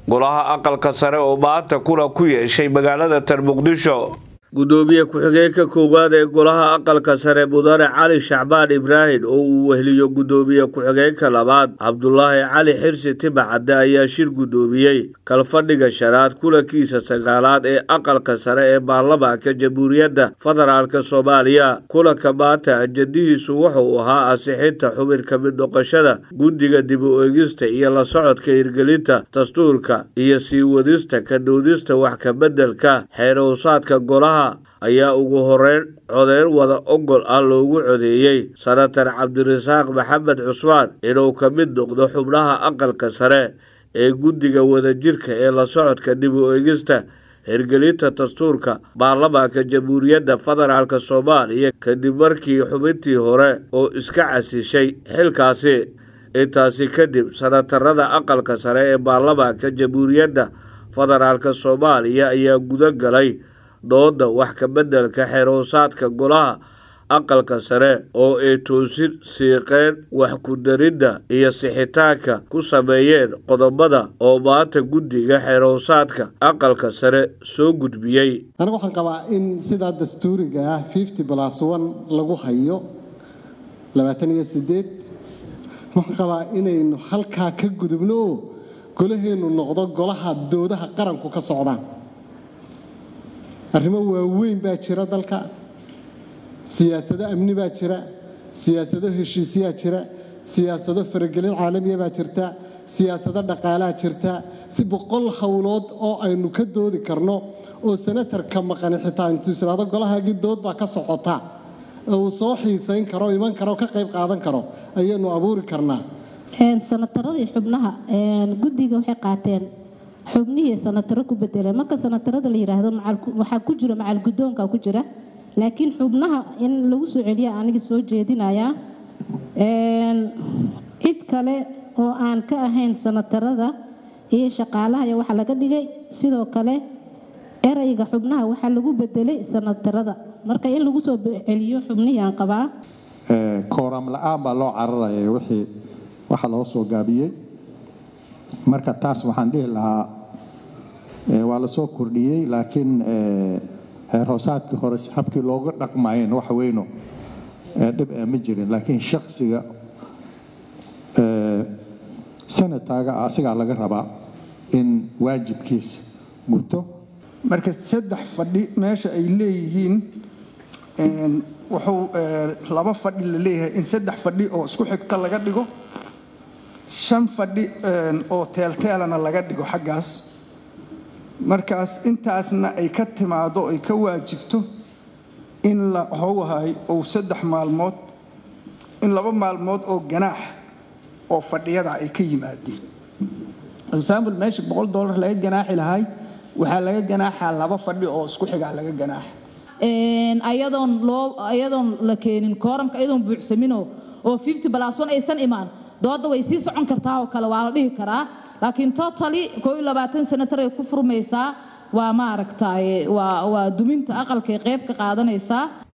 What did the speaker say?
golaha aqalka sare oo maanta kulan ku yeeshay magaalada tan muqdisho gudoomiye ku-xigeenka koowaad ee golaha aqalka sare mudane cali shacbaan ibraahim oo uu weheliyo gudoomiye ku-xigeenka labaad cabdulaahi cali xirsi timacadde ayaa shir gudoomiyey kalfadhiga shanaad kulankiisa sagaalaad ee aqalka sare ee baarlamaanka jamhuuriyadda federaalk soomaaliya kulanka maanta ajadihiisu wuxuu ahaa ansixinta xubin ka mid noqoshada guddiga dib u eegista iyo la socodka hirgelinta dastuurka iyo sii wadista ka doodista wax kabeddelka xeerowsaadka golaha ayaa ugu horeyn codeyn wada ogol ah loogu codeeyey senatar cabdirasaaq maxamed cusmaan inuu ka mid noqdo xubnaha aqalka sare ee guddiga wadajirka ee la socodka dib u eegista hirgelinta dastuurka baarlamaanka jamhuuriyadda federaalk soomaaliya kadib markii xubintii hore oo iska casishay xilkaasi intaasi kadib senatarada aqalka sare ee baarlamaanka jamhuuriyadda federaalk soomaaliya ayaa guda galay dooda wax kabeddelka xerowsaadka golaha aqalka sare oo ay toosin siiqeen wax ku-daridda iyo sixitaanka ku sameeyeen qodobada oo maanta guddiga xerowsaadka aqalka sare soo gudbiyey anigu waxaan qabaa in sidaa dastuuriga ah fifty plus one lagu hayo labaatan iyo sideed waxaan qabaa inaynu halkaa ka gudubno oo golaheennu noqdo golaha doodaha qaranku ka socdaan arrimo waaweyn baa jira dalka siyaasado amni baa jira siyaasado heshiisyaa jira siyaasado faragelin caalamiya baa jirta siyaasado dhaqaalaa jirta si boqol howlood oo aynu ka doodi karno oo senatarka maqani xitaa intuu isiraado golahaagii dood baa ka socota uu soo xiisayn karo iman karo ka qayb qaadan karo ayaynu abuuri karnaa sanataradii xubnaha guddiga waxay qaateen xubnihii sanataro ku bedeleen marka sanatarada la yidhaahdo waxaa ku jira macal guddoonka ku jira laakiin xubnaha in lagu soo celiya aniga soo jeedinayaa cid kale oo aan ka ahayn sanatarada iyo shaqaalaha ayaa waxaa laga dhigay sidoo kale erayga xubnaha waxaa lagu bedelay sanatarada marka in lagu soo celiyo xubnihii aan qabaa kooram la-aan baa loo cararaya wixii waxa loo soo gaabiyey marka taas waxaan dhihi lahaa waa la soo kordhiyey laakiin heer hoosaadkii hore habkii looga dhaqmayeen wax weyno dhib ma jirin laakiin shaksiga senataaga asigaa laga rabaa in waajibkiisa guto marka saddex fadhi meesha ay leeyihiin wuxuu laba fadhi la leeyahay in saddex fadhi oo isku xigta laga dhigo shan fadhi oo teelteelana laga dhigo xaggaas markaas intaasna ay ka timaado ay ka waajibto in la howhay ou saddex maalmood in laba maalmood oo ganaax oo fadhiyada ay ka yimaadeen example meesha boqol dollar laga ganaaxi lahay waxaa laga ganaaxaa laba fadhi oo isku xigaa laga ganaaxa ayadoon loo ayadoon la keenin kooramka ayadoon buuxsaminoo oo fifty plus one aysan imaan dooda way sii socon kartaa oo kale waa la dhihi karaa laakiin totally koo iyo labaatan senatar ay ku furmaysaa waa maaragtay waa waa duminta aqalkay qayb ka qaadanaysaa